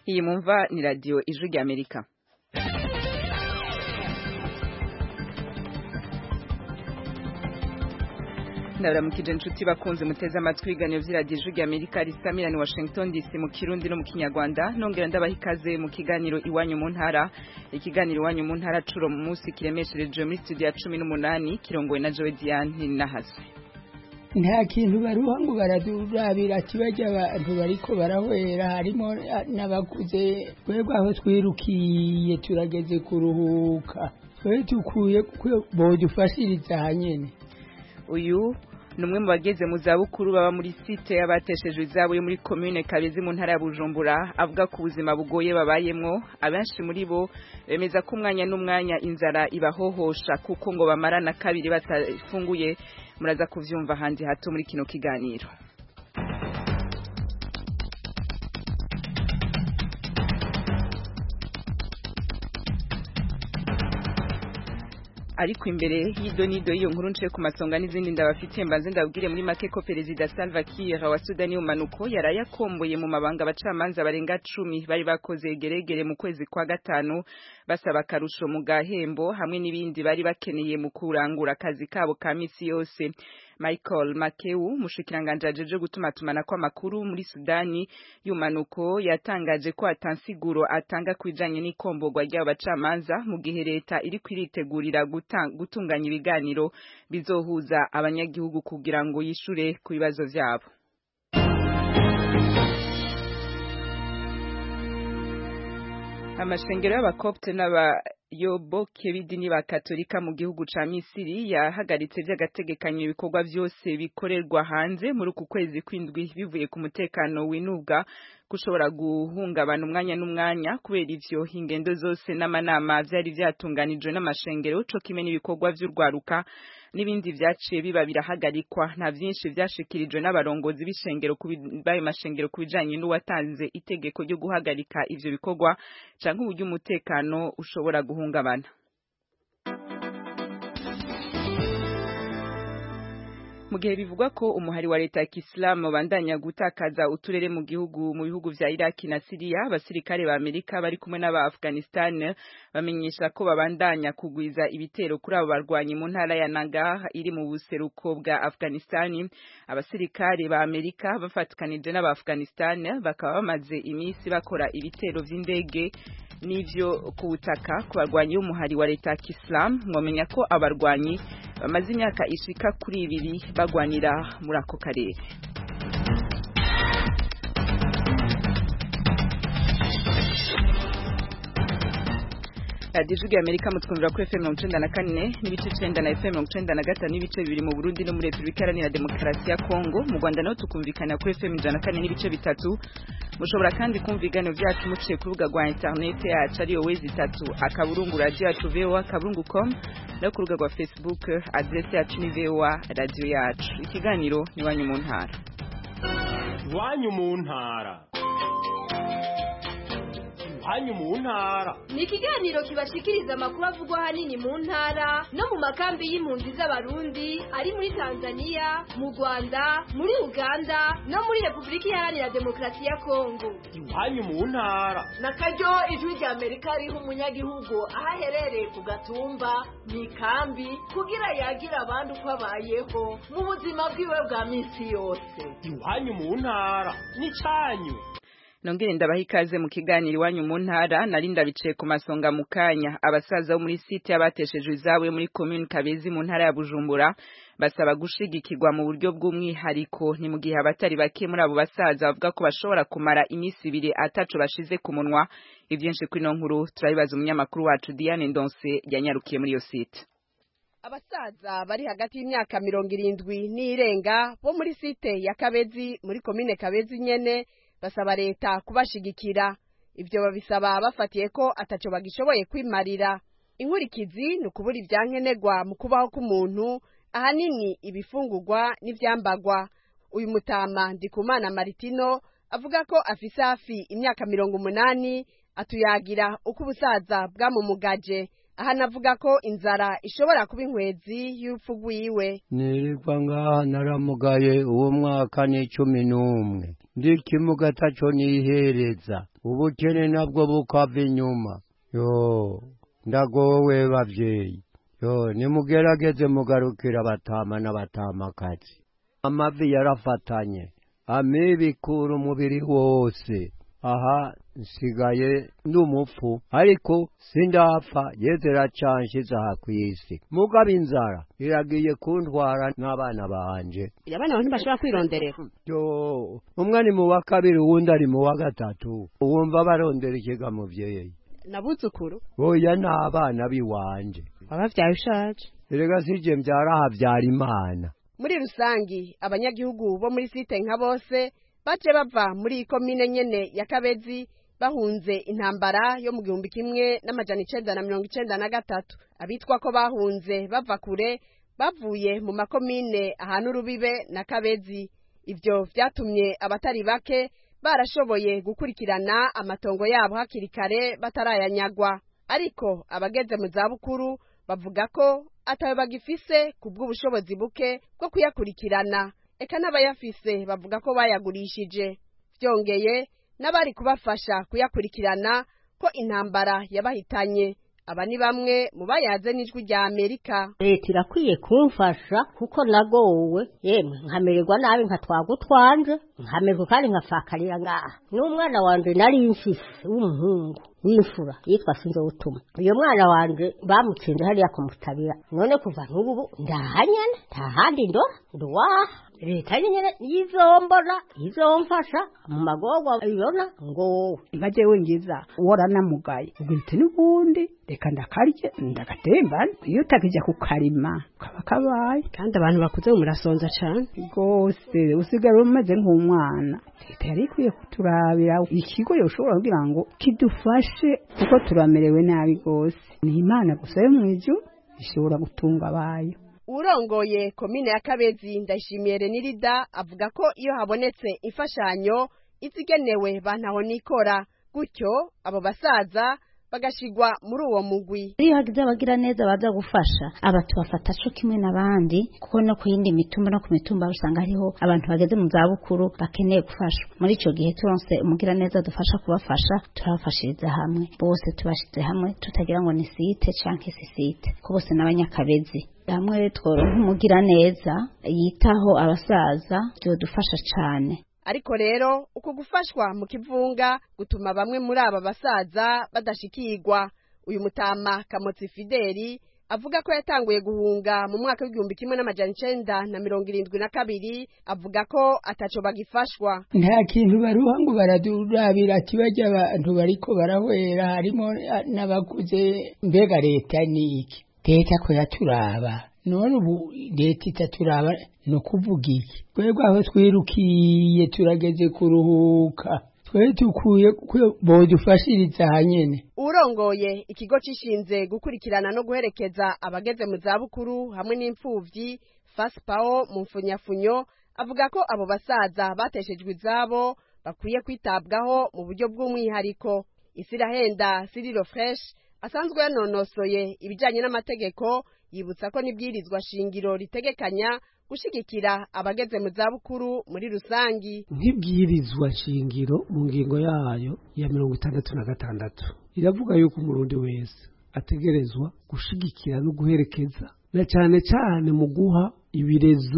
iyi mumva ni radiyo ijwi ry'amerika ndabaramukije inshuti bakunze muteze amatwi ibiganiro by'iradiyo ijwi ry'amerika risamira ni washington dc mu kirundi no mu kinyarwanda nongera ndabaha ikaze mu kiganiro iwanyu mu ntara ikiganiro iwanyu mu ntara curo mu munsi kiremeshereje muri studio ya cumi n'umunani kirongowe na joe diane nahazwe nta kintu baruha ngo baradurabira ati bajya abantu bariko barahwera harimo n'abakuze twebwe aho twirukiye turageze kuruhuka twe dukwiye bodufashiriza hanyene uyu ni umwe mu bageze mu zabukuru baba muri site y'abateshejwe izabo yo muri komine kabezi mu ntara ya bujumbura avuga ko ubuzima bugoye babayemwo abenshi muri bo bemeza ko umwanya n'umwanya inzara ibahohosha kuko ngo bamarana kabiri batafunguye muraza kuvyumva handi hato muri kino kiganiro ariko imbere y'idonido y'iyo nkuru nce ku masonga n'izindi ndabafitiye mbanze ndabwire muri make ko perezida Salva Kiir wa Sudani y'umanuko yaraye akomboye mu mabanga abacamanza barenga cumi bari bakoze geregere mu kwezi kwa gatanu basaba akarusho mu gahembo hamwe n'ibindi bari bakeneye mu kurangura akazi kabo ka misi yose Michael Makeu mushikiranganje ajeje gutumatumana kw'amakuru muri Sudani y'umanuko yatangaje ko atansiguro atanga kwijanye n'ikomborwa ry'abacamanza mu gihe leta iri kwiritegurira gutunganya ibiganiro bizohuza abanyagihugu kugira ngo yishure ku bibazo vyabo amashengero y'abakopte n'abayoboke b'idini ba katolika mu gihugu ca misiri yahagaritse vy'agategekanyo ibikorwa vyose bikorerwa hanze muri uku kwezi kw'indwi bivuye ku mutekano winubwa gushobora guhungabana umwanya n'umwanya kubera ivyo ingendo zose n'amanama vyari vyatunganijwe n'amashengero co kimwe n'ibikorwa vy'urwaruka n'ibindi vyaciye biba birahagarikwa nta vyinshi vyashikirijwe n'abarongozi b'ishengero bayo mashengero kubijanye n'uwatanze itegeko ryo guhagarika ivyo bikorwa canke uburyo umutekano ushobora guhungabana mu gihe bivugwa ko umuhari wa leta ya kisilamu bandanya gutakaza uturere mu gihugu mu bihugu vya iraki na siriya abasirikare ba amerika bari kumwe n'aba afghanistan bamenyesha ko babandanya kugwiza ibitero kuri abo barwanyi mu ntara ya nagar iri mu buseruko bwa afghanistan abasirikare ba amerika bafatikanije n'aba afghanistan bakaba bamaze iminsi bakora ibitero vy'indege n'ivyo ku butaka ku barwanyi b'umuhari wa leta ya kisilamu mwamenya ko abarwanyi bamaze imyaka ishika kuri ibiri bagwanira muri ako karere radiyo ijwi amerika mutwumvira kuri fm mirongo icenda na kane n'ibice icenda na fm mirongo icenda na gatanu n'ibice bibiri mu burundi no muri repubulika iharanira demokarasi ya kongo mu rwanda naho tukumvikana kuri fm ijana na kane n'ibice bitatu mushobora kandi kumva ibiganiro vyacu muciye ku rubuga rwa interinete yacu ariyo wezi itatu akaburungu radiyo yacu voa akaburungu com no ku rubuga rwa facebook adrese yacu ni voa radiyo yacu ikiganiro ni iwanyu mu ntara iwanyu mu ntara iwanyu mu ntara ni ikiganiro kibashikiriza amakuru avugwa ahanini mu ntara no mu makambi y'impunzi z'abarundi ari muri tanzania mu rwanda muri uganda no muri repubulika iharanira demokarasi ya kongo iwanyu mu ntara na karyo ijwi rya amerika riha umunyagihugu aho aherereye ku gatumba mu ikambi kugira yagira abandi uko abayeho mu buzima bwiwe bwa minsi yose iwanyu mu ntara ni cyanyu nongere ndabaha ikaze mu kiganiro iwanyu mu ntara nari ndabicaye ku masonga mu kanya abasaza bo muri site y'abateshejwe izabo muri komune kabezi mu ntara ya bujumbura basaba gushigikirwa mu buryo bw'umwihariko ni mu gihe abatari bake muri abo basaza bavuga ko bashobora kumara iminsi ibiri ataco bashize ku munwa ivyinshi kuri ino nkuru turabibaza umunyamakuru wacu Diane Ndonse yanyarukiye muri iyo site abasaza bari hagati y'imyaka mirongo irindwi n'irenga bo muri site ya kabezi muri komine kabezi nyene basaba leta kubashigikira ibyo babisaba bafatiye ko ataco bagishoboye kwimarira inkurikizi ni ukubura ivyankenerwa mu kubaho k'umuntu ahanini ibifungurwa n'ivyambagwa uyu mutama ndikumana maritino avuga ko afise hafi imyaka mirongo umunani atuyagira uko ubusaza bwamumugaje aha anavuga ko inzara ishobora kuba inkwezi y'urupfu rwiwe nirirwa ngaha naramugaye uwo mwaka ni cumi n'umwe ndi kimuga taco nihereza ubukene nabwo bukava inyuma yo ndagowe bavyeyi yo nimugerageze mugarukira abatama n'abatamakazi amavi yarafatanye amibikura umubiri wose aha nsigaye ndi umupfu ariko sindapfa yezera canshize aha kw'isi mugabo inzara iragiye kuntwara n'abana banje abana bantu bashobora kwironderera yo umwe ari mu wa kabiri uwundi ari mu wa gatatu wumva barondera ikiga muvyeyi nabuzukuru oya ni abana biwanje wabavyaye ushaje erega sije mvyara havyara imana muri rusangi abanyagihugu bo muri site nka bose baje bava muri iyi komine nyene ya kabezi bahunze intambara yo mu gihumbi kimwe n'amajana icenda na mirongo icenda na gatatu abitwa ko bahunze bava kure bavuye mu makomine ahantu urubibe na kabezi ivyo vyatumye abatari bake barashoboye gukurikirana amatongo yabo hakiri kare batarayanyagwa ariko abageze mu zabukuru bavuga ko atawe bagifise ku bw'ubushobozi buke bwo kuyakurikirana eka n'abayafise bavuga ko bayagurishije byongeye n'abari kubafasha kuyakurikirana ko intambara yabahitanye aba ni bamwe mu bayaze n'ijwi rya amerika leta irakwiye kumfasha kuko nagowe yemwe nkamererwa nabi nkatwaga utwanje nkamererwa kandi nkafakarira ngaha n'umwana wanje nari mfise w'umuhungu w'imfura yitwa sinzowutuma uyo mwana wanje bamutsinze hariya kumutabira none kuva n'ubu ndahanyana nta handi ndora nduwaha leta nyene yizombona izomfasha mu magorwa ibona ngo nka jewe ngiza waranamugaye ubwite n'ubundi reka ndakarye ndagatembana iyo utakija kukarima kaba kabaye kandi abantu bakuze murasonza cane rwose usigara umeze nk'umwana leta yari ikwiye kuturabira ikigo yoshobora kugira ngo kidufashe kuko turamerewe nabi rwose ni imana gusa yo mw'ijuru ishobora gutunga abayo urongoye komine ya kabezi ndayishimiye renirida avuga ko iyo habonetse imfashanyo izigenewe bantaho nikora gutyo abo basaza bagashigwa muri uwo mugwi iyo hagize abagira neza baza gufasha aba tubafata co kimwe n'abandi kuko no ku yindi mitumba no ku mitumba usanga hariho abantu bageze mu zabukuru bakeneye gufashwa muri ico gihe turonse umugira neza dufasha kubafasha turabafashiriza hamwe bose tubashize hamwe tutagira ngo ni site canke si site ko bose n'abanyakabezi hamwe tworonka umugira neza yitaho abasaza vyodufasha cane ariko rero uku gufashwa mu kivunga gutuma bamwe muri aba basaza badashikirwa uyu mutama kamotsi fideli avuga ko yatanguye guhunga mu mwaka w'igihumbi kimwe n'amajana icenda na mirongo irindwi na kabiri avuga ko ataco bagifashwa nta kintu baruha ngo baradurabira ati bajya abantu bariko barahwera harimo n'abakuze mbega leta ni iki leta ko yaturaba none ubu leta itaturaba ni ukuvuga iki twebwe aho twirukiye turageze kuruhuka twe dukwiye bodufashiriza hanyene urongoye ikigo cishinze gukurikirana no guherekeza abageze mu zabukuru hamwe n'imfuvyi faspawo mu mfunyafunyo avuga ko abo basaza bateshejwe izabo bakwiye kwitabwaho mu buryo bw'umwihariko isirahenda siriro fresh asanzwe yanonosoye ibijanye n'amategeko yibutsa ko n'ibwirizwa shingiro ritegekanya gushigikira abageze mu zabukuru muri rusangi nk'ibwirizwa shingiro mu ngingo yayo ya mirongo itandatu na gatandatu iravuga yuko umurundi wese ategerezwa gushigikira no guherekeza na cyane cyane mu guha ibirezo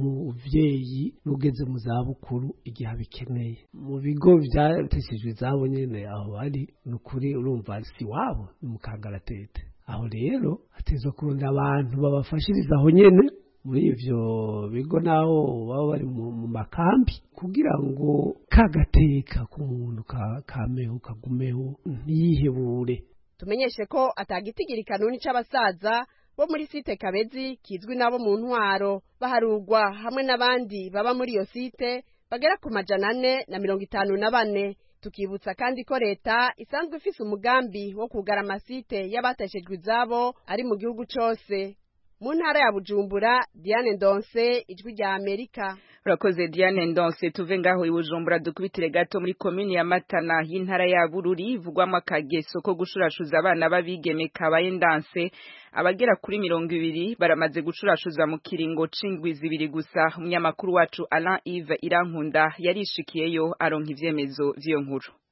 umuvyeyi n'ugeze mu zabukuru igihe abikeneye mu bigo vyateshejwe izabo nyene aho bari ni ukuri urumva si wabo ni mu kangaratete aho rero hatezwa kurunda abantu babafashiriza aho nyene muri ivyo bigo naho baba bari mu makambi kugira ngo kagateka k'umuntu kameho kagumeho ntiyihebure tumenyeshe ko atagitigiri kanuni c'abasaza bo muri site kabezi kizwi nabo mu ntwaro baharugwa hamwe n'abandi baba muri iyo site bagera ku majana ane na mirongo itanu na bane tukibutsa kandi ko leta isanzwe ifise umugambi wo kugara amasite y'abateshejwe izabo ari mu gihugu cose mu ntara ya bujumbura diane ndonse ijwi rya amerika urakoze diane ndonse tuve ngaho i bujumbura dukubitire gato muri komini ya matana y'intara ya bururi ivugwamo akageso ko gushurashuza abana b'abigeme kabaye ndanse abagera kuri mirongo ibiri baramaze gucurashuza mu kiringo c'indwi zibiri gusa umunyamakuru wacu alain ive irankunda yarishikiyeyo aronka ivyemezo vy'iyo nkuru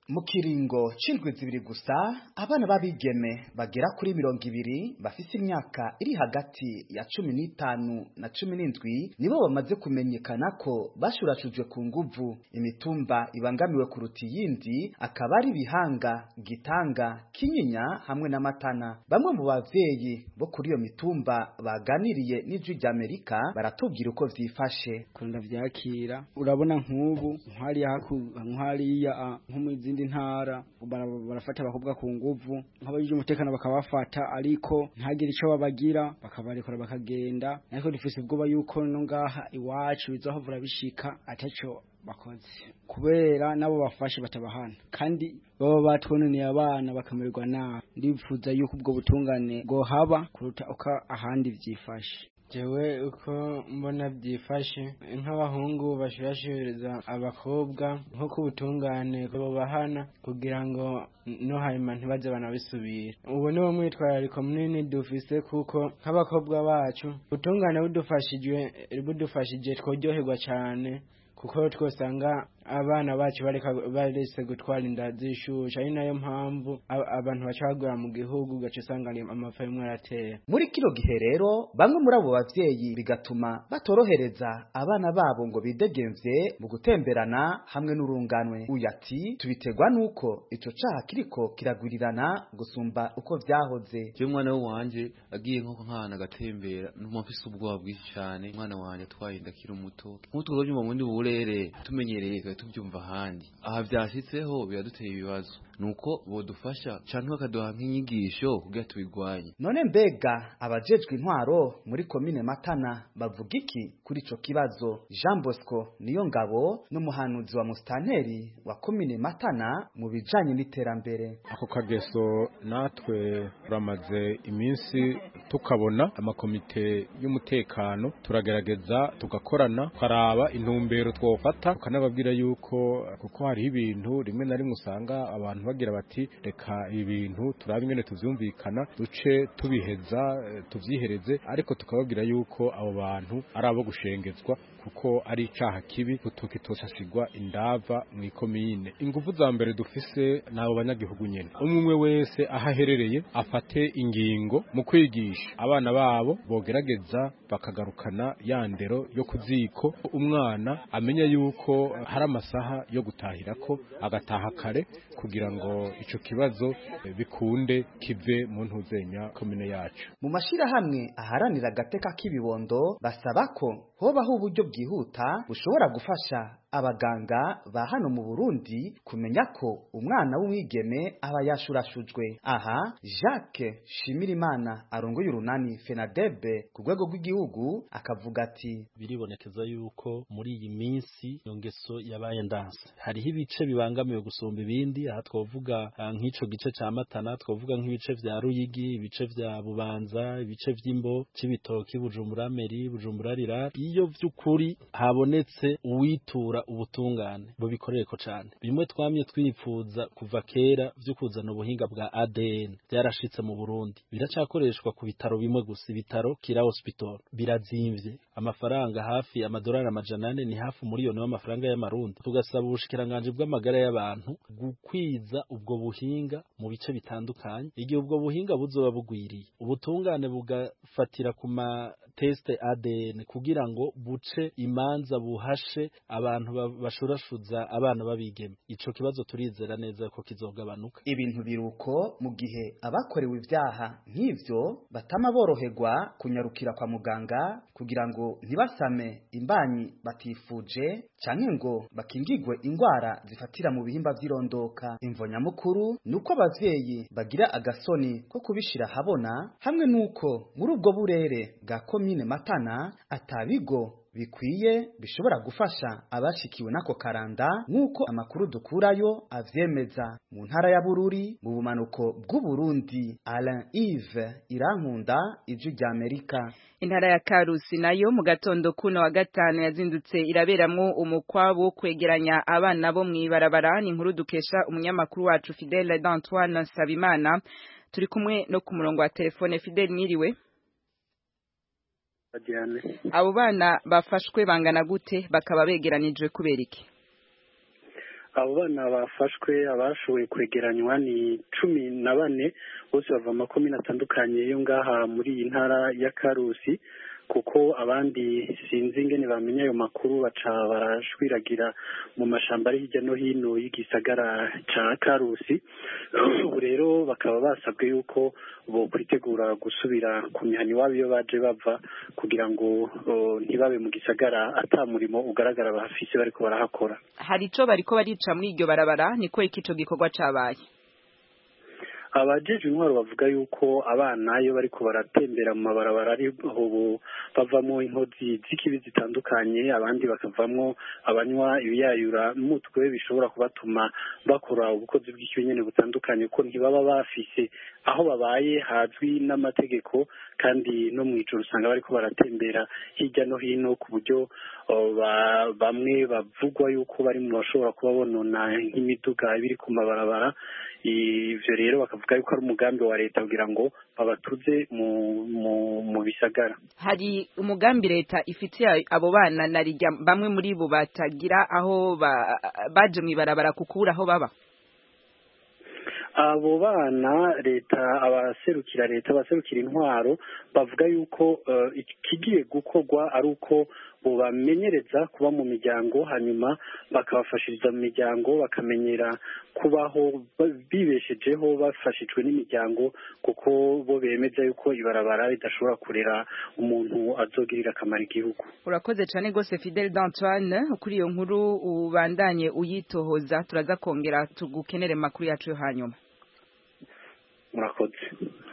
mu kiringo c'indwi zibiri gusa abana b'abigeme bagera kuri mirongo ibiri bafise imyaka iri hagati ya cumi n'itanu na cumi n'indwi nibo bamaze kumenyekana ko bashurashujwe ku nguvu imitumba ibangamiwe kuruta iyindi akaba ari bihanga gitanga kinyinya hamwe n'amatana bamwe mu bavyeyi bo kuri iyo mitumba baganiriye n'ijwi ry'amerika baratubwira uko vyifashe kunda vyakira urabona nk'ubu nk'hariya nk'hariya nko mu zindi ntara barafata abakobwa ku nguvu nk'abajije umutekano bakabafata ariko ntagire ico babagira bakabarekura bakagenda ariko dufise ubwoba yuko no ngaha iwacu bizohavura bishika ataco bakoze kubera nabo bafashe batabahana kandi baba batwononeye abana bakamererwa nabi ndifuza yuko ubwo butungane bwohaba kuruta uko ahandi vyifashe jewe uko mbona byifashe nk'abahungu bashurashuriza abakobwa nko ku butungane bahana kugira ngo no hanyuma ntibaze banabisubira ubu ni wo mwitwarariko munini dufise kuko nk'abakobwa bacu ubutungane budufashijwe budufashije tworyoherwa cyane kuko twosanga abana bacu bareka barese gutwara inda zishusha ari nayo mpamvu abantu bacagura mu gihugu gace usanga amapfa yimwe aratera muri kino gihe rero bamwe muri abo bavyeyi bigatuma batorohereza abana babo ngo bidegemvye mu gutemberana hamwe n'urunganwe uyu ati tubitegwa nuko ico caha kiriko kiragwirirana gusumba uko vyahoze je umwana wanje agiye nko nkana agatembera numva mfise ubwoba bwinshi cane umwana wanje atwaye inda akiri muto nk'utwo byumva mu ndi burere tumenyereye tubyumva ahandi aha byashitseho biraduteye ibibazo nuko bodufasha canke bakaduha nk'inyigisho kugira tubigwanye none mbega abajejwe intwaro muri komine matana bavuga iki kuri ico kibazo jean bosco niyo ngabo n'umuhanuzi wa musitanteri wa komine matana mu bijanye n'iterambere ako kageso natwe turamaze iminsi tukabona amakomite y'umutekano turagerageza tugakorana tukaraba intumbero twofata tukanababwira yuko kuko hariho ibintu rimwe na rimwe usanga abantu bagira bati reka ibintu turabe ingene tuvyumvikana duce tubiheza tuvyihereze ariko tukababwira yuko abo bantu ari abo gushengezwa kuko ari icaha kibi tukitoshashigwa indava mw'ikomine ingufu za mbere dufise n'abo banyagihugu nyene umwe wese aho aherereye afate ingingo mu kwigisha abana babo bogerageza bakagarukana ya ndero yo kuziko umwana amenya yuko hari amasaha yo gutahirako agataha kare kugira ngo ico kibazo bikunde kive mu ntuzenya komine yacu mu mashirahamwe aharanira agateka k'ibibondo basaba ko hobaho uburyo bwihuta bushobora gufasha abaganga ba hano mu Burundi kumenya ko umwana w'umwigeme aba yashurashujwe aha Jacques Shimirimana arongoye urunani Fenadebe ku rwego rw'igihugu akavuga ati biribonekeza yuko muri iyi minsi iyo ngeso yabaye ndanse hariho ibice bibangamiwe gusumba ibindi aha twavuga nk'ico gice ca Matana twavuga nk'ibice vya Ruyigi ibice vya Bubanza ibice vy'Imbo c'ibitoki Bujumbura Meri Bujumbura Rira iyo vy'ukuri habonetse uwitura ubutungane bubikorereko cane bimwe twamye twipfuza kuva kera vyo kuzana ubuhinga bwa ADN byarashitse mu Burundi biracakoreshwa ku bitaro bimwe gusa ibitaro kira hospital birazimvye amafaranga hafi amadolari amajana ane ni hafi umuriyoni w'amafaranga y'amarundi tugasaba ubushikiranganje bw'amagara y'abantu gukwiza ubwo buhinga mu bice bitandukanye igihe ubwo buhinga buzoba bugwiriye ubutungane bugafatira ku ma teste ADN kugira ngo buce imanza buhashe abantu bashurashuza abana babigeme ico kibazo turizera neza ko kizogabanuka ibintu biruko mu gihe abakorewe ibyaha nk'ivyo batama boroherwa kunyarukira kwa muganga kugira ngo ntibasame imbanyi batifuje canke ngo bakingigwe ingwara zifatira mu bihimba vy'irondoka imvo nyamukuru nuko abavyeyi bagira agasoni ko kubishira habona hamwe nuko muri ubwo burere bwa komine matana atabigo bikwiye bishobora gufasha abashikiwe n'ako karanda nk'uko amakuru dukurayo avyemeza mu ntara ya Bururi mu bumanuko bw'Uburundi Alain Yves Irankunda ijwi rya Amerika intara ya Karusi nayo mu gatondo kuno wa gatanu yazindutse iraberamwo umukwabo wo kwegeranya abana bo mw'ibarabara ni inkuru dukesha umunyamakuru wacu Fidèle d'Antoine Sabimana turi kumwe no ku murongo wa telefone Fidèle mwiriwe abo bana bafashwe bangana gute bakaba begeranijwe kubera iki abo bana bafashwe abashoboye kwegeranywa ni cumi na bane bose bava mu makomine atandukanye yo ngaha muri iyi ntara ya karusi kuko abandi sinzi ingene bamenya ayo makuru baca barashwiragira mu mashamba ari hirya no hino y'igisagara ca karusi ubu rero bakaba basabwe yuko bo kwitegura gusubira ku mihana iwabo iyo baje bava kugira ngo o, ntibabe mu gisagara ata murimo ugaragara bahafise bariko barahakora hari ico bariko barica muri iryo barabara niko iki ico gikorwa cabaye abajeje intwaro bavuga yuko abana iyo bariko baratembera mu mabarabara ari ubu bavamo inkozi z'ikibi zitandukanye abandi bakavamwo abanywa ibiyayura mutwe bishobora kubatuma bakora ubukozi bw'ikibi nyene butandukanye kuko ntibaba bafise aho babaye hazwi n'amategeko kandi no mu ijoro usanga bariko baratembera hirya no hino ku buryo uh, ba- bamwe bavugwa yuko bari mu bashobora kuba bonona nk'imiduga ibiri ku mabarabara ivyo rero bakavuga yuko ari umugambi wa leta kugira ngo babatuze mu mu mu bisagara hari umugambi leta ifitiye abo bana na rijya bamwe muri bo batagira aho ba- baje mw'ibarabara kukura aho baba abo bana leta abaserukira leta abaserukira intwaro bavuga yuko eh, ikigiye gukorwa ari uko bobamenyereza kuba mu miryango hanyuma bakabafashiriza mu miryango bakamenyera kubaho ba- bibeshejeho bafashijwe n'imiryango kuko bo bemeza yuko ibarabara ridashobora kurera umuntu azogirira akamaro igihugu urakoze cyane rwose fidel d'antoine kuri iyo nkuru ubandanye uyitohoza turaza kongera tugukenere mu makuru yacu yo hanyuma murakoze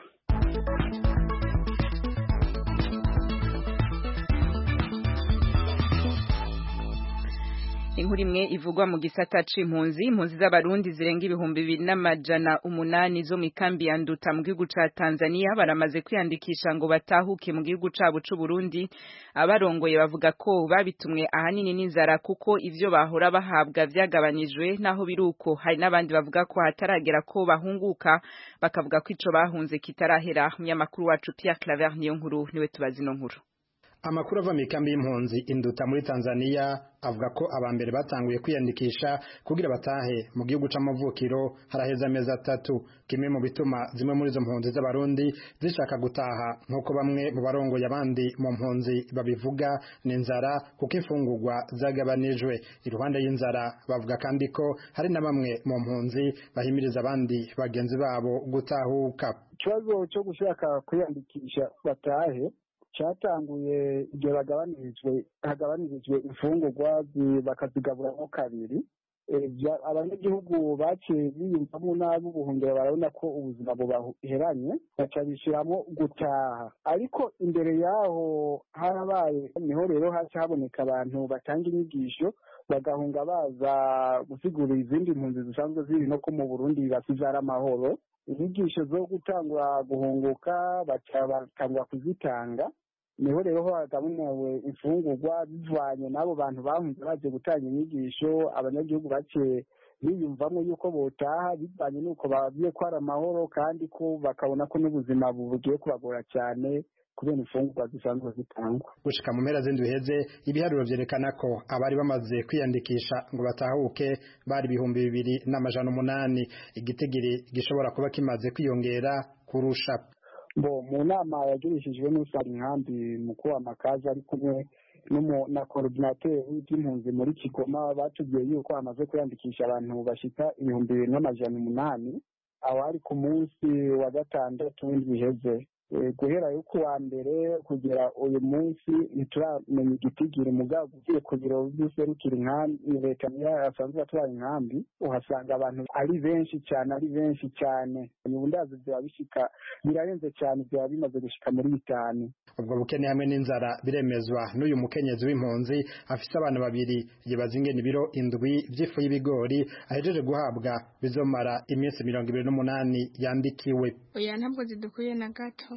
inkuru imwe ivugwa mu gisata c'impunzi impunzi z'abarundi zirenga ibihumbi bibiri n'amajana umunani zo mu ikambi ya nduta mu gihugu ca tanzania baramaze kwiyandikisha ngo batahuke mu gihugu cabo c'uburundi abarongoye bavuga ko babitumwe ahanini n'inzara kuko ivyo bahora bahabwa vyagabanijwe naho biruko hari n'abandi bavuga ko hataragera ko bahunguka bakavuga ko ico bahunze kitarahera umunyamakuru wacu Pierre Claver niyo nkuru niwe tubazi ino nkuru Amakuru ava mu ikambi y'impunzi induta muri Tanzania avuga ko abambere batanguye kwiyandikisha kugira batahe mu gihugu c'amavukiro haraheza amezi atatu kimwe mu bituma zimwe muri izo mpunzi z'abarundi zishaka gutaha nk'uko bamwe mu barongoye abandi mu mpunzi babivuga ni inzara kuko imfungurwa zagabanijwe iruhande y'inzara bavuga kandi ko hari na bamwe mu mpunzi bahimiriza abandi bagenzi babo gutahuka ikibazo cyo gushaka kwiyandikisha batahe cyatanguye igihe bagabanirijwe hagabanirijwe imfungurwa zi- bakazigaburamo kabiri Eh, bya- abanyagihugu baciye biyumvamo nabi ubuhungiro barabona ko ubuzima bubaheranye baca bishyiramo gutaha ariko imbere yaho harabaye niho rero haca haboneka abantu batanga inyigisho bagahunga baza gusigurira izindi mpunzi zisanzwe ziri no ko mu burundi basizara amahoro inyigisho zo gutangura guhunguka baca batangura kuzitanga niho rero hagabunewe imfungurwa bivanye n'abo bantu bahunze baje gutanga inyigisho abanyagihugu baciye biyumvamo yuko botaha bivanye n'uko babwiye ko ari amahoro kandi ko bakabona ko n'ubuzima bugiye kubagora cyane kubera imfungurwa zisanzwe zitangwa gushika mu mpera z'indwi iheze ibiharuro vyerekana ko abari bamaze kwiyandikisha ngo batahuke bari ibihumbi bibiri n'amajana umunani igitigiri gishobora kuba kimaze kwiyongera kurusha bo mu nama yagirishijwe n'usanga inkambi mukuru wa makazi ari kumwe n'umu- na korodinateri w'iby'impunzi muri kigoma batubwiye yuko hamaze kwiyandikisha abantu bashika ibihumbi bibiri n'amajana umunani aho ari ku munsi wa gatandatu w'indwi iheze Eh, guhera yo ku wa mbere kugera uyu munsi ntituramenya igitigiri mugabo ugiye ku biro by'userukira inkambi leta niyo asanzwe atwara inkambi uhasanga abantu ari benshi cyane ari benshi cyane ubu ndazi byaba bishika birarenze cyane byaba bimaze gushika muri bitanu ubwo bukene hamwe n'inzara biremezwa n'uyu mukenyezi w'impunzi afise abana babiri yibaza ingene ibiro indwi vy'ifu y'ibigori ahejeje guhabwa bizomara iminsi mirongo ibiri n'umunani yandikiwe oya ntabwo zidukwiye na gato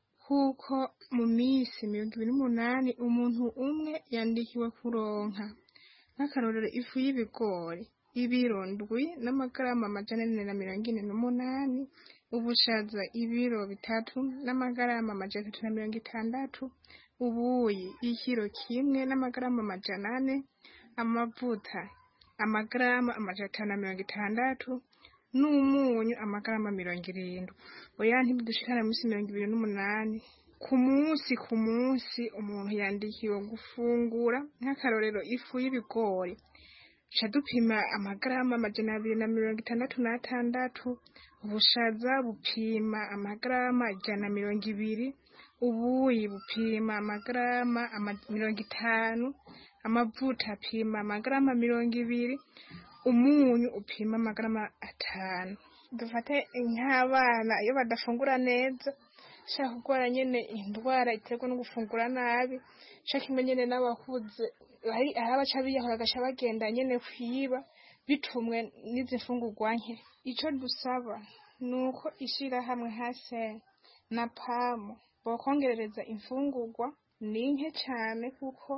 kuko mu minsi mirongo ibiri n'umunani umuntu umwe yandikiwe kuronka nk'akarorero ifu y'ibigori ibiro ndwi n'amagarama amajana ane na mirongo ine n'umunani ubushaza ibiro bitatu n'amagarama amajana atatu na mirongo itandatu ubuyi ikiro kimwe n'amagarama amajana ane amavuta amagarama amajana atanu na mirongo itandatu n'umunyu amagarama mirongo irindwi oya ntibidushikana munsi mirongo ibiri n'umunani ku munsi ku munsi umuntu yandikiwe gufungura nk'akarorero ifu y'ibigori ca dupima amagarama amajana abiri na mirongo itandatu n'atandatu ubushaza bupima amagarama ijana na mirongo ibiri ubuyi bupima amagarama ama- mirongo itanu amavuta apima amagarama mirongo ibiri umunyu upima amagarama atanu dufate nk'abana iyo badafungura neza shaka kurwara nyene indwara iterwa no gufungura nabi shaka imwe nyene n'abakuze hari hari abaca biyahura bagaca bagenda nyene kwiba bitumwe n'izi mfungurwa nke ico dusaba ni uko ishirahamwe hase na pamu bokongerereza imfungurwa ni nke cane kuko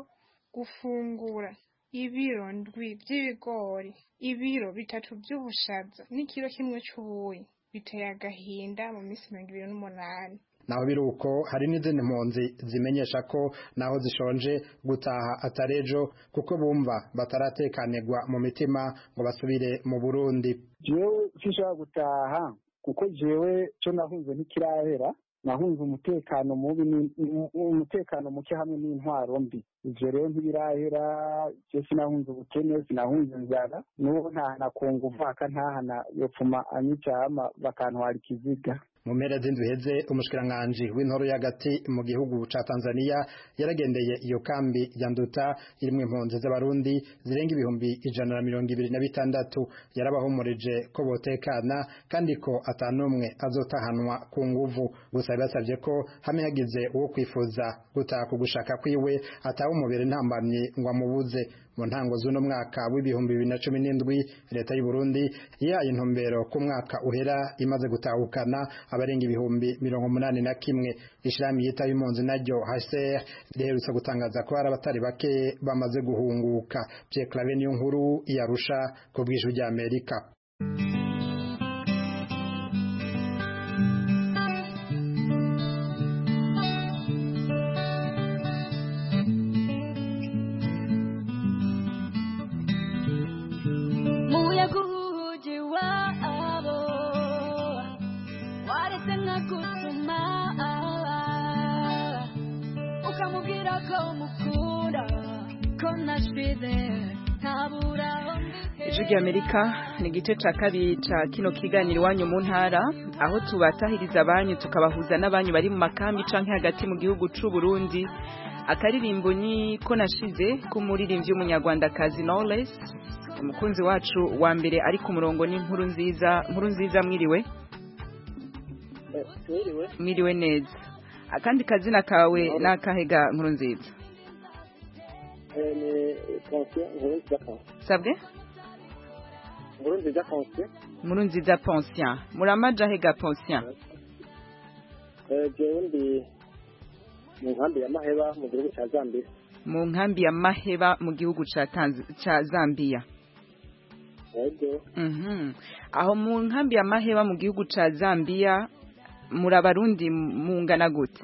gufungura ibiro ndwi vy'ibigori ibiro bitatu vy'ubushaza n'ikiro kimwe c'ubuyi biteye agahinda mu minsi mirongo ibiri n'umunani naho biri uko hari n'izindi mpunzi zimenyesha ko naho zishonje gutaha atari ejo kuko bumva bataratekanirwa mu mitima ngo basubire mu burundi jewe sinshobora gutaha kuko jewe co nahunze ntikirahera nahunze umutekano mubi ni- ni- umutekano muke hamwe n'intwaro mbi ivyo rero ntibirahera je sinahunze ubukene sinahunze inzara n'uwo ntahana ku nguvu akantahana yopfuma anyicama bakantwara ikiziga mu mpera z'indwi heze umushikiranganji w'intoro y'agati mu gihugu ca Tanzania yaragendeye iyo kambi ya Nduta irimwo impunzi z'abarundi zirenga ibihumbi ijana na mirongo ibiri na bitandatu yarabahumurije ko botekana kandi ko atanumwe azotahanwa ku nguvu gusa yabasavye ko hamwe hagize uwo kwifuza gutaha ku gushaka kwiwe atawe umubiri ntambamye ngo amubuze mu ntango z'uno mwaka w'ibihumbi bibiri na cumi n'indwi leta y'u Burundi yahaye intumbero ku mwaka uhera imaze gutahukana abarenga ibihumbi mirongo umunani na kimwe ishirahamwe yitaho impunzi naryo HCR riherutse gutangaza ko hari abatari bake bamaze guhunguka Pierre Claver niyo nkuru yarusha ku bw'ijwi rya Amerika muyaga uhugi wabo waretse nkagutuma ukamubwira ko mukunda ko nashize ntabura aho ijwi ry'amerika ni igice ca kabiri ca kino kiganiro iwanyu mu ntara aho tubatahiriza abanyu tukabahuza n'abanyu bari mu makambi canke hagati mu gihugu c'u Burundi akaririmbo ni ko nashize k'umuririmbyi w'umunyarwandakazi Knowless umukunzi wacu wa mbere ari ku murongo ni nkuru nziza nkuru nziza mwiriwe Mwiriwe. mwiriwe neza akandi kazina kawe n'akahega nkuru nziza Eh, ni Ponce Nkuru nziza Ponce. sabwe Nkuru nziza Ponce. nkuru nziza Poncien muramaja hega Poncien Eh, jewe ndi mu nkambi ya Maheba mu gihugu ca Zambia. mu nkambi ya Maheba mu gihugu ca Tanz- ca Zambia Yego. Mhm. aho mu nkambi ya Maheba mu gihugu ca Zambia muri abarundi mungana gute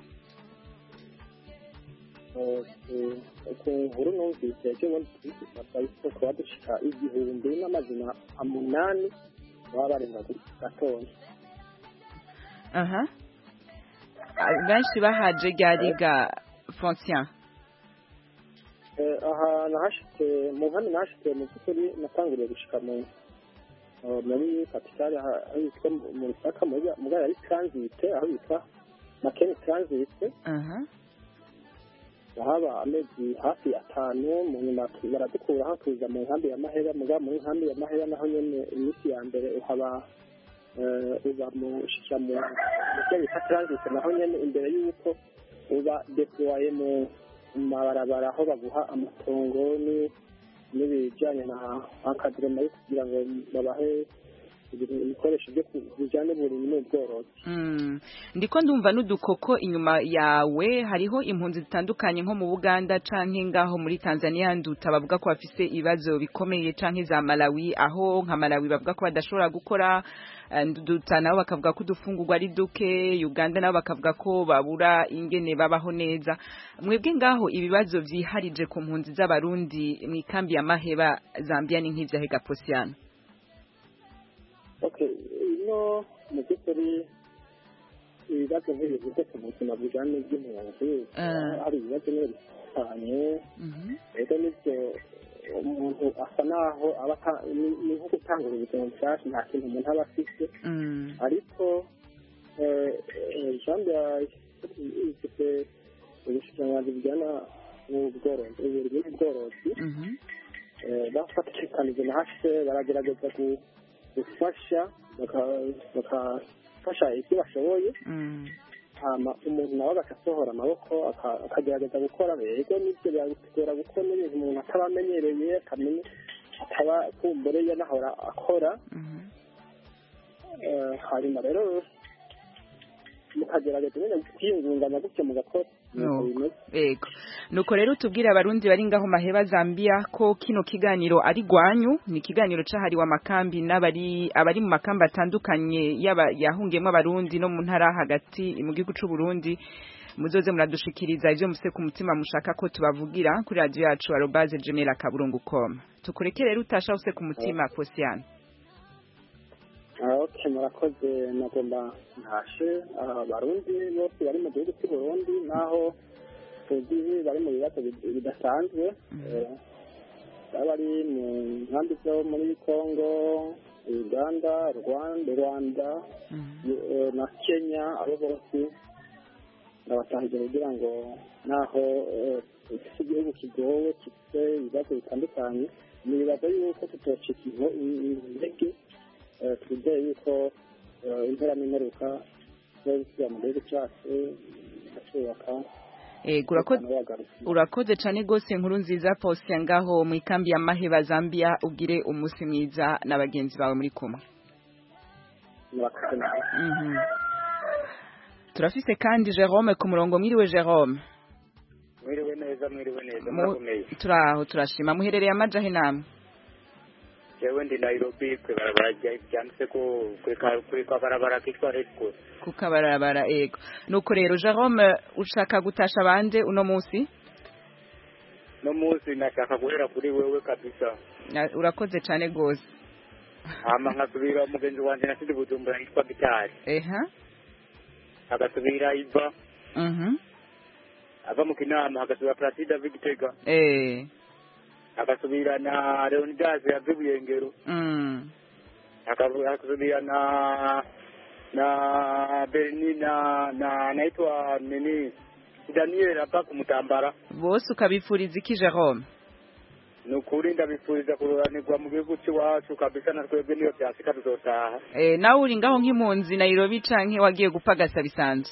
Eh, eh, ku nkuru numvise jewe basabise kuba dushika igihumbi n'amazina umunani baba barenga gatonya. aha Ah, benshi bahaje ryariga Poncien Eh, aha nahashitse mu nkambi nahashitse mu by'ukuri natanguriye gushika mu eh, muri kapitale aha- aho yitwa mu- mu Rusaka muri muri yari transit aho yitwa Makeni transit aha haba amezi hafi atanu mu nyuma tu- baradukuraho tuza mu nkambi ya Mahera muga muri nkambi ya Mahera naho nyene iminsi ya mbere uhaba eh, uba mu shikira mu mu cyo bita transit naho nyene imbere y'uko uba deploye mu mu mabarabara aho baguha amatongo ni n'ibijyanye na akadrema yo kugira ngo babahe ibintu- ibikoresho byo ku- bijyanye n'uburimyi n'ubworozi Mm. ndiko ndumva n'udukoko inyuma yawe hariho impunzi zitandukanye nko mu Buganda canke ngaho muri Tanzania nduta bavuga ko bafise ibibazo bikomeye canke za Malawi aho nka Malawi bavuga ko badashobora gukora eh, nduta nabo bakavuga ko udufungurwa ari duke Uganda nabo bakavuga ko babura ingene babaho neza mwebwe ngaho ibibazo vyiharije ku mpunzi z'abarundi mu ikambi ya Maheba Zambia ni nk'ivyahe Gaposiano okay ino mu by'ukuri ibibazo nk'ibivuze ku buzima bujyanye n'iby'impunzi Ah. hari ibibazo nyine bitandukanye rero nibyo umuntu asa naho aba ata- ni ni nko gutangura ubuzima bushyashya nta kintu umuntu aba afite Mm. ariko eh, eh, jambo ifite ubushikiranganji bujyana n'ubworozi uburimyi n'ubworozi eh, bafatikanije na hase baragerageza gu- gufasha baka- bakafasha ibyo bashoboye hama umuntu nawe agasohora amaboko aka- akagerageza gukora rero nibyo biragora gukora n'ibintu umuntu ataba amenyereye atamenya ataba kumbure yanahora akora Eh, hanyuma rero mukagerageza nyine kwiyungunganya gutyo mugakora nuko bimeze Ego. Nuko rero tubwire abarundi bari ngaho maheba Zambia ko kino kiganiro ari gwanyu ni kiganiro cahariwe amakambi n'abari abari mu makambi atandukanye yaba yahungiyemo abarundi no mu ntara hagati mu gihugu c'u Burundi muzoze muradushikiriza ivyo mufise ku mutima mushaka ko tubavugira kuri radio yacu arobase gmail akaburungu com tukureke rero utasha ufise ku mutima Posiana Ah, okay murakoze nagomba ntashe ah, abarundi bose bari mu gihugu cy'u Burundi naho tuzi bari mu bibazo bid- bidasanzwe Eh, baba bari mu nkambi zo muri Congo Uganda Rwanda Rwanda eh, na Kenya abo bose ndabatahije kugira ngo naho eh, dufite igihugu kigowe gifite ibibazo bitandukanye nibaza yuko tutocika inko- intege eh, twizeye yuko eh, impera n'imperuka zo gusubira mu gihugu cyacu tukubaka Ego urakoze urakoze cyane gose inkuru nziza Postia ngaho mu ikambi ya Maheba Zambia ugire umunsi mwiza na bagenzi bawe muri kumwe murakoze nawe Mhm. turafise kandi Jerome ku murongo mwiriwe Jerome mwiriwe neza mwiriwe neza Mu- murakomeye turaho turashima muherereye amajahe namwe jewe ndi nairobi kwe barabara rya- ryanditse ko kwe ka- kwe kwa barabara kitwa red cross kukabarabara ego nuko rero Jerome ushaka gutasha bande uno munsi no munsi nashaka guhera kuri wewe kabisa Na- urakoze cyane gose hama nkasubira umugenzi wanje nasize bujumbura yitwa gitari eha agasubira iva mhm ava mu kinama agasubira platida vigitega eh agasubira na leonidas yave buyengero mm Akavu- akasubira na na berni na na naitwa nini daniel hapa kumutambara bose ukabifuriza iki Jerome ni ukuri ndabifuriza kururanirwa mu gihugu cy'iwacu kabisa na twebwe niyo byasika tuzotaha eh nawe uri ngaho nk'impunzi Nairobi canke wagiye gupagasa bisanzwe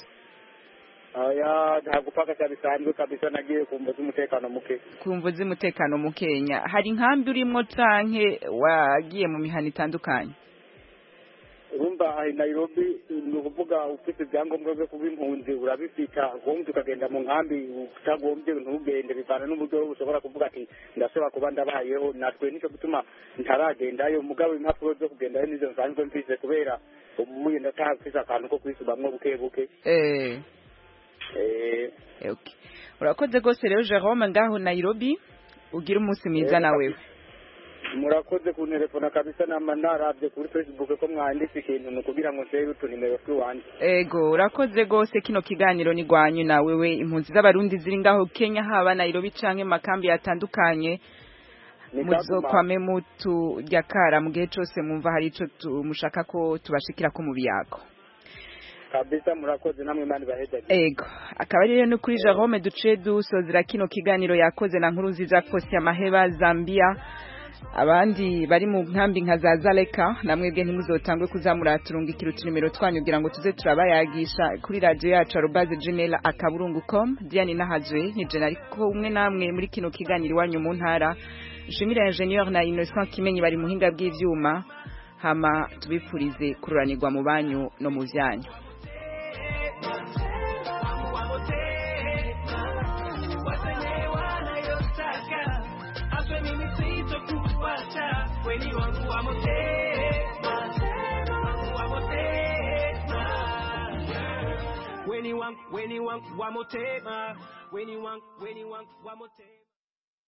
aya nta gupagasa bisanzwe kabisa nagiye kumva z'umutekano muke kumva z'umutekano mu Kenya hari inkambi urimo canke wagiye mu mihana itandukanye urumva ahi nairobi ni ukuvuga ufite ibyangombwa byo kuba impunzi urabifita ubundi ukagenda mu nkambi utagombye ntugende bivana n'uburyo ushobora kuvuga ati ndashobora kuba ndabayeho natwe nicyo gituma ntaragendayo mugabo impapuro zo kugendayo nizo nsanzwe mfise kubera ubuye ndataha mfise akantu ko kwisubamwo buke buke eh eh okay urakoze gose rero Jerome ngaho Nairobi ugira umunsi mwiza nawe murakoze kuntelefona kabisa nama naravye kuri facebook ko mwanditse ikintu ni ukugira ngo nsebe utunimero tw'iwanje ego urakoze gose kino kiganiro ni gwanyu na wewe impunzi z'abarundi ziri ngaho Kenya haba Nairobi canke mu makambi atandukanye muzokwame muturya kara mu gihe cose mwumva hari ico tu- mushaka ko tubashikira ko mu biyago kabisa murakoze namwe mani bahejaje ego akaba ari rero no kuri Jerome duce dusozera kino kiganiro yakoze na nkuru nziza Fosi ya Maheba Zambia abandi bari mu nkambi nka za Zaleka namwebwe ntimuzotangwe kuzamura turungikira utunimero twanyu kugira ngo tuze turabayagisha kuri radio yacu arobaze gmail akaburungu.com Diane Nahazwe ni je ariko umwe namwe muri kino kiganiro iwanyu mu ntara Jimira Ingenieur na Innocent Kimenyi bari muhinga bw'ivyuma hama tubipfurize kururanirwa mu banyu no mu byanyu Weni wangu wa motema, wangu wa motema. Weni wangu, weni wangu wa motema, weni wangu, weni wangu wa motema.